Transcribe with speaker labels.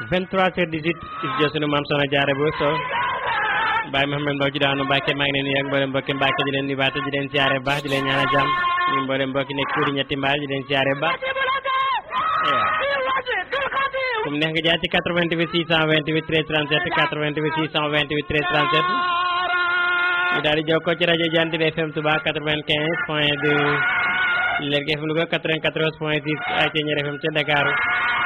Speaker 1: 23h18 is jo sunu maam Soxna Jaara bu so Baye Mouhamed Mbow ci daanu Mbàkke maa ngi leen nuyu ak mboolem mbokki Mbàkke di leen nuyu baata di leen siyaare baax di leen ñaanal jàmm ñu mboolem mbokki nekk kuuri ñetti mbaal di leen siyaare baax kum neex nga jaar ci 88 628 13 37 88 628 13 37 ñu daal di jokkoo ci rajo Jant bi FM Touba 95 point 2 Lergui FM Louga 94 point 6 ay Thiéniere FM ca Dakar